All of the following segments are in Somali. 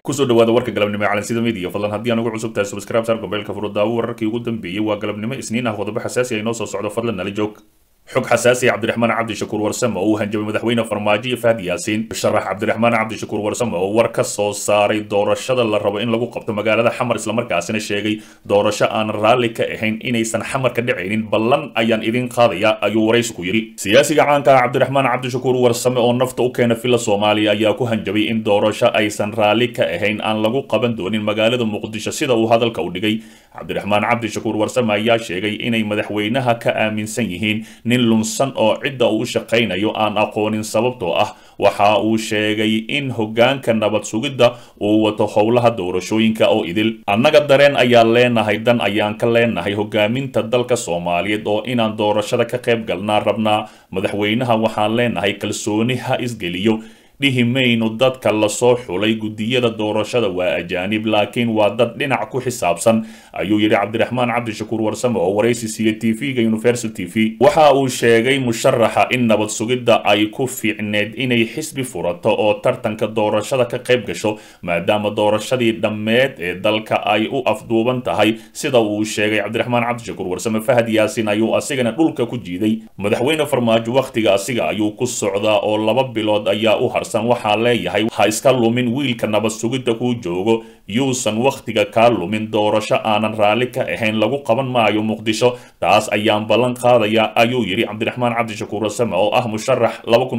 kusoo dhawaada warka galabnimo ee calansida media fadlan haddii aan ugu cusub tahay subscribe saar gombeelka furudaawo wararkii ugu dambeeyey waa galabnimo isniin ah qodobo xasaasi ay noo soo socdo fadlan nala joog xog xasaasi cabdiraxmaan cabdishakuur warsame oo uu hanjabay madaxweyne farmaajo iyo fahad yaasiin sharax cabdiraxmaan cabdishakuur warsame oo war ka soo saaray doorashada la rabo in lagu qabto magaalada xamar islamarkaasina sheegay doorasho aan raalli ka ahayn inaysan xamar ka dhacaynin ballan ayaan idin qaadaya ayuu waraysi ku yidhi siyaasiga caanka ah cabdiraxmaan cabdishakuur warsame oo nafta u keena fila soomaaliya ayaa ku hanjabay in doorasho aysan raalli ka ahayn aan lagu qaban doonin magaalada muqdisho sida uu hadalka u dhigay cabdiraxmaan cabdishakuur warsame ayaa sheegay inay madaxweynaha ka aaminsan yihiin nin lunsan oo cidda uu u shaqaynayo aan aqoonin sababtoo ah waxa uu sheegay in hoggaanka nabad sugidda uu wato howlaha doorashooyinka oo idil annaga dareen ayaan leenahay dan ayaan ka leenahay hogaaminta dalka soomaaliyeed oo inaan doorashada ka qayb galnaa rabnaa madaxweynaha waxaan leenahay kalsooni ha isgeliyo dhihi maynu dadka lasoo xulay guddiyada doorashada waa ajaanib laakiin waa dad dhinac ku xisaabsan ayuu yidhi cabdiraxmaan cabdishakuur warsame oo waraysi siiya t v-ga universal t v waxa uu sheegay musharaxa in nabad sugidda ay ku fiicneed inay xisbi furato oo tartanka doorashada ka qayb gasho maadaama doorashadii dhammeed ee dalka ay u afduuban tahay sida uu sheegay cabdiraxmaan cabdishakuur warsame fahad yaasin ayuu asigana dhulka ku jiiday madaxweyne farmaajo wakhtiga asiga ayuu ku socdaa oo laba bilood ayaa u har waxaa leeyahay ha iska lumin wiilka nabad sugidda kuu joogo yuusan wakhtiga kaa lumin doorasho aanan raalli ka ahayn lagu qaban maayo muqdisho taas ayaan ballan qaadaya ayuu yidhi cabdiraxmaan cabdishakuur wasame oo ah musharax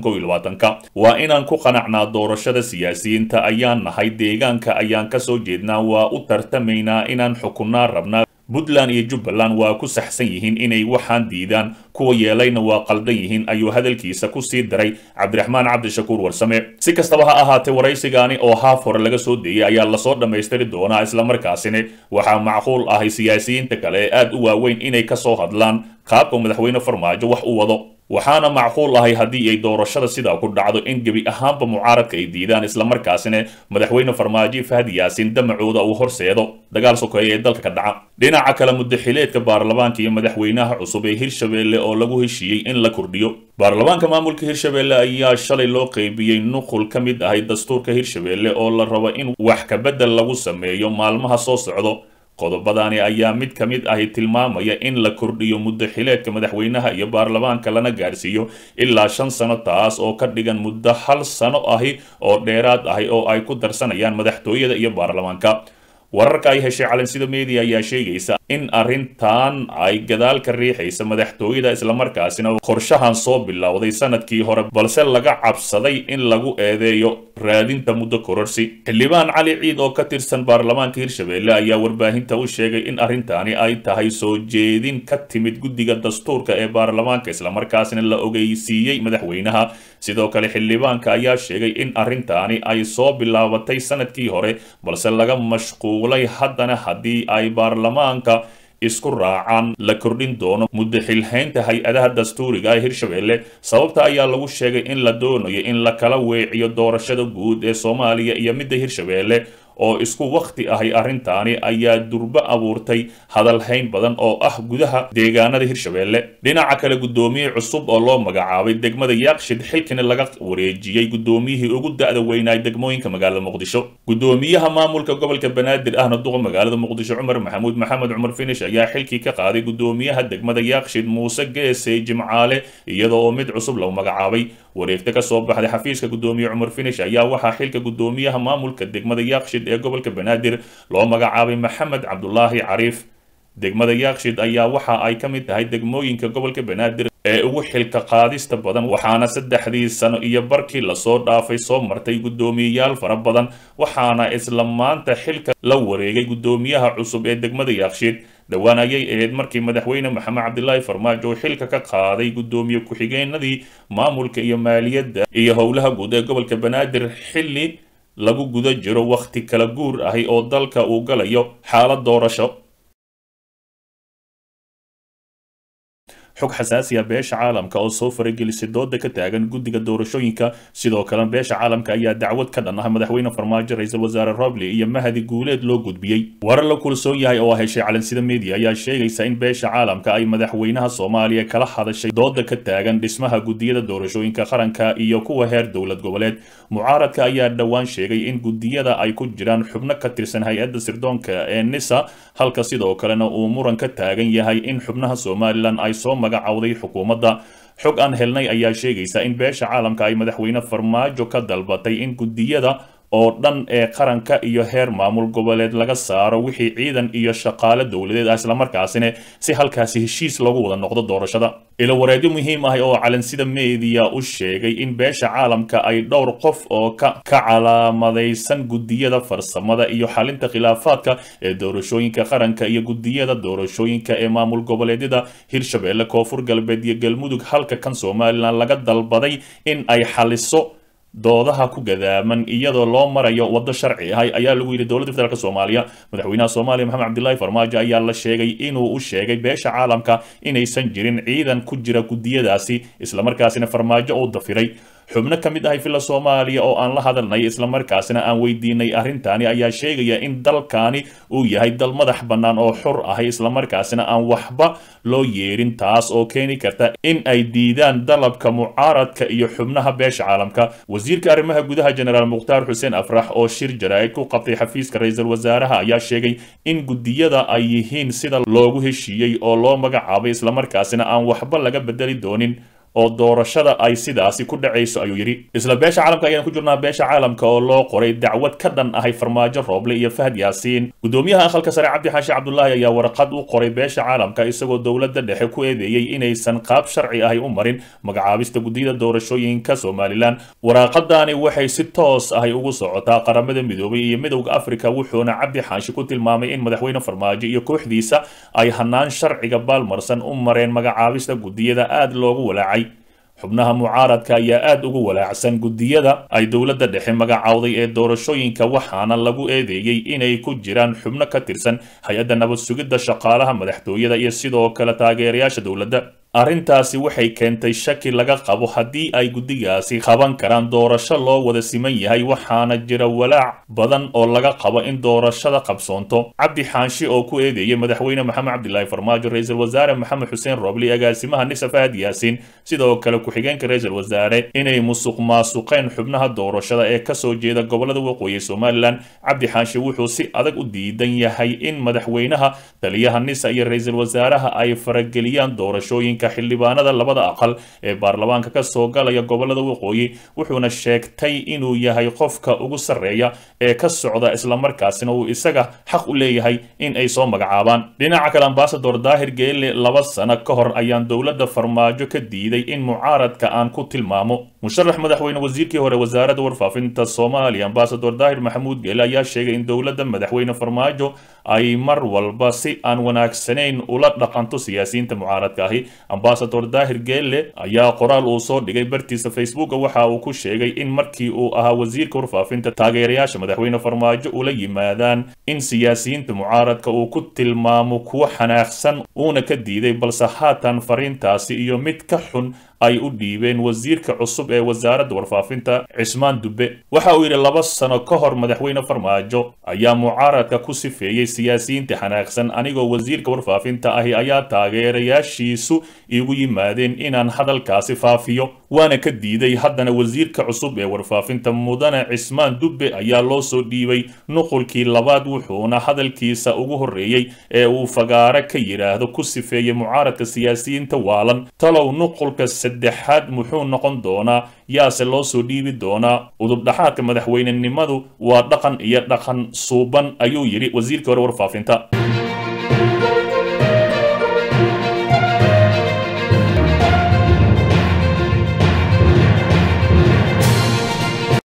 ka waa inaan ku qanacnaa doorashada siyaasiyiinta ayaan nahay deegaanka ayaan kasoo jeednaa waa u tartamaynaa inaan xukunnaa rabnaa puntland iyo jubbaland waa ku saxsan yihiin inay waxaan diidaan kuwa yeelayna waa qaldan yihiin ayuu hadalkiisa ku sii daray cabdiraxmaan cabdishakuur warsame si kastaba ha ahaatee waraysigaani oo haaf hore laga soo deeyay ayaa lasoo dhammaystiri doonaa islamarkaasina waxaa macquul ahay siyaasiyiinta kale ee aad u waaweyn inay kasoo hadlaan qaabka madaxweyne farmaajo wax u wado waxaana macquul ahay haddii ay doorashada sidaa ku dhacdo in gebi ahaanba mucaaradka ay diidaan islamarkaasina madaxweyne farmaajo fahad yaasin damacooda uu horseedo dagaal sokeeya ee dalka ka dhaca dhinaca kale muddaxileedka baarlamaanka iyo madaxweynaha cusub ee hirshabeelle oo lagu heshiiyey in la kordhiyo baarlamaanka maamulka hirshabeelle ayaa shalay loo qeybiyey nuqul ka mid ahay dastuurka hirshabeelle oo la rabo in wax kabedel lagu sameeyo maalmaha soo socdo qodobadani ayaa mid ka mid ahi tilmaamaya in la kordhiyo muddo xileedka madaxweynaha iyo baarlamaanka lana gaarsiiyo ilaa shan sano taas oo ka dhigan muddo hal sano ahi oo dheeraad ahi oo ay ku darsanayaan madaxtooyada iyo baarlamaanka wararka ay heshay calansida media ayaa sheegaysa in arrintan ay gadaal ka riixaysa madaxtooyada islamarkaasina qorshahan soo bilowday sanadkii hore balse laga cabsaday in lagu eedeeyo raadinta muddo kororsi xildhibaan cali ciid oo ka tirsan baarlamaanka hirshabeelle ayaa warbaahinta u sheegay in arrintaani ay tahay soo jeedin ka timid guddiga dastuurka ee baarlamaanka islamarkaasina la ogeysiiyey madaxweynaha sidoo kale xildhibaanka ayaa sheegay in arrintaani ay soo bilaabatay sanadkii hore balse laga mashquulay haddana haddii ay baarlamaanka isku raacaan la kordhin doono muddo xilhaynta hay-adaha dastuuriga ee hirshabeelle sababta ayaa lagu sheegay in la doonayo in la kala weeciyo doorashada guud ee soomaaliya iyo midda hirshabeelle oo isku wakhti ahay arrintaani ayaa durbo abuurtay hadalhayn badan oo ah gudaha deegaanada hirshabeelle dhinaca kale guddoomiye cusub oo loo magacaabay degmada yaaqshid xilkani laga wareejiyey guddoomiyihii ugu da-da weynaay degmooyinka magaalada muqdisho guddoomiyaha maamulka gobolka banaadir ahna duqa magaalada muqdisho cumar maxamuud maxamed cumar finish ayaa xilkii ka qaaday guddoomiyaha degmada yaaqshid muuse geesey jimcaale iyada oo mid cusub lagu magacaabay wareegta ka soo baxday xafiiska guddoomiye cumar finish ayaa waxaa xilka guddoomiyaha maamulka degmada yaaqshid ee gobolka banaadir loo magacaabay maxamed cabdulaahi cariif degmada yaaqshid ayaa waxa ay ka mid tahay degmooyinka gobolka banaadir ee ugu xilka qaadista badan waxaana saddexdii sano iyo barkii lasoo dhaafay soo martay guddoomiyeyaal fara badan waxaana isla maanta xilka la wareegay guddoomiyaha cusub ee degmada yaaqshid dhowaan ayay ahayd markii madaxweyne maxamed cabdilaahi farmaajo uu xilka ka qaaday guddoomiye ku-xigeenadii maamulka iyo maaliyadda iyo howlaha guud ee gobolka banaadir xilli lagu guda jiro wakhti kala guur ahi oo dalka uu galayo xaalad doorasho xog xasaasiya beesha caalamka oo soo faragelisay dooda ka taagan guddiga doorashooyinka sidoo kale beesha caalamka ayaa dacwad ka dhan ah madaxweyne farmaajo ra-iisul wasaare roble iyo mahadi guuleed loo gudbiyey warar la kulsoon yahay oo heshay calansida media ayaa sheegaysa in beesha caalamka ay madaxweynaha soomaaliya kala hadashay dooda ka taagan dhismaha guddiyada doorashooyinka qaranka iyo kuwa heer dowlad goboleed mucaaradka ayaa dhowaan sheegay in guddiyada ay ku jiraan xubno ka tirsan hay-adda sirdoonka ee nisa halka sidoo kalena uu muran ka taagan yahay in xubnaha somalilan ay soo magacowday xukuumadda xog aan helnay ayaa sheegaysa in beesha caalamka ay madaxweyne farmaajo ka dalbatay in guddiyada oo dhan ee qaranka iyo heer maamul goboleed laga saaro wixii ciidan iyo shaqaale dowladeed ah islamarkaasina si halkaasi heshiis lagu wada noqdo doorashada ilo wareedyo muhiim ah oo calansida media u sheegay in beesha caalamka ay dhowr qof oo ka ka calaamadaysan guddiyada farsamada iyo xalinta khilaafaadka ee doorashooyinka qaranka iyo guddiyada doorashooyinka ee maamul goboleedyada hirshabeelle koonfur galbeed iyo galmudug halka kan somalilan laga dalbaday in ay xaliso doodaha ku gadaaman iyadoo loo marayo waddo sharci ah ayaa lagu yidhi dowladda federaalk soomaaliya madaxweynaha soomaaliya maxamed cabdilaahi farmaajo ayaa la sheegay inuu u sheegay beesha caalamka inaysan jirin ciidan ku jira guddiyadaasi islamarkaasina farmaajo uu dafiray xubno ka mid ahay villa soomaaliya oo aan la hadalnay islamarkaasina aan weydiinay arrintani ayaa sheegaya in dalkani uu yahay dal madax bannaan oo xur ahay islamarkaasina aan waxba loo yeerin taas oo keeni karta in ay diidaan dalabka mucaaradka iyo xubnaha beesha caalamka wasiirka arrimaha gudaha jenaraal mukhtaar xuseen afrax oo shir jaraa'id ku qabtay xafiiska ra-iisul wasaaraha ayaa sheegay in guddiyada ay yihiin sida loogu heshiiyey oo loo magacaabay islamarkaasina aan waxba laga bedeli doonin oo doorashada ay sidaasi ku dhacayso ayuu yidhi isla beesha caalamka ayaan ku jirnaa beesha caalamka oo loo qoray dacwad ka dhan ahay farmaajo rooble iyo fahad yaasiin gudoomiyaha aqalka sare cabdi xaashi cabdulaahi ayaa warqad u qoray beesha caalamka isagoo dowladda dhexe ku eedeeyey inaysan qaab sharci ahay u marin magacaabista guddiyada doorashooyinka somalilan waraaqadani waxay si toos ahay ugu socotaa qaramada midoobay iyo midowda afrika wuxuuna cabdi xaashi ku tilmaamay in madaxweyne farmaajo iyo kooxdiisa ay hanaan sharciga baalmarsan u mareen magacaabista guddiyada aad loogu walaacay xubnaha mucaaradka ayaa aad ugu walaacsan guddiyada ay dowladda dhexe magacowday ee doorashooyinka waxaana lagu eedeeyey inay ku jiraan xubno ka tirsan hay-adda nabad sugidda shaqaalaha madaxtooyada iyo sidoo kale taageerayaasha dowladda arrintaasi waxay keentay shaki laga qabo haddii ay guddigaasi qaban karaan doorasho loo wada siman yahay waxaana jira walaac badan oo laga qabo in doorashada qabsoonto cabdi xaanshi oo ku eedeeyey madaxweyne maxamed cabdilaahi farmaajo ra-iisul wasaare maxamed xuseen roobli agaasimaha nisa fahad yaasiin sidoo kale ku-xigeenka ra-iisul wasaare inay musuq maasuqeen xubnaha doorashada ee kasoo jeeda gobolada waqooyi somalilan cabdi xaanshi wuxuu si adag u diidan yahay in madaxweynaha taliyaha nisa iyo ra-iisul wasaaraha ay farageliyaan doorashooyin xildhibaanada labada aqal ee baarlamaanka ka soo galaya gobolada waqooyi wuxuuna sheegtay inuu yahay qofka ugu sarreeya ee ka socda islamarkaasina uu isaga xaq u leeyahay in ay soo magacaabaan dhinaca kale ambasador daahir geelle laba sano ka hor ayaan dowladda farmaajo ka diiday in mucaaradka aan ku tilmaamo musharax madaxweyne wasiirkii hore wasaaradda warfaafinta soomaaliya ambasador daahir maxamuud geelle ayaa sheegay in dowladda madaxweyne farmaajo ay mar walba si aan wanaagsanayn ula dhaqanto siyaasiyiinta mucaaradka ahi ambasador daahir geelle ayaa qoraal uu soo dhigay bartiisa facebooka waxa uu ku sheegay in markii uu ahaa wasiirka warfaafinta taageerayaasha madaxweyne farmaajo ula yimaadaan in siyaasiyiinta mucaaradka uu ku tilmaamo kuwo xanaaqsan uuna ka diiday balse haatan fariintaasi iyo mid ka xun ay u dhiibeen wasiirka cusub ee wasaaradda warfaafinta cismaan dubbe waxa uu yidhi laba sano ka hor madaxweyne farmaajo ayaa mucaaradka ku sifeeyey siyaasiyiinta xanaaqsan anigoo wasiirka warfaafinta ahi ayaa taageerayaashiisu iigu yimaadeen inaan hadalkaasi faafiyo waana ka diiday haddana wasiirka cusub ee warfaafinta mudane cismaan dubbe ayaa loo soo dhiibay nuqulkii labaad wuxuuna hadalkiisa ugu horreeyey ee uu fagaare ka yidhaahdo ku sifeeyey mucaaradka siyaasiyiinta waalan talow nuqulka saddexaad muxuu noqon doonaa yaase loo soo dhiibi doonaa udubdhaxaadka madaxweynenimadu waa dhaqan iyo dhaqan suuban ayuu yidhi wasiirkii hore warfaafinta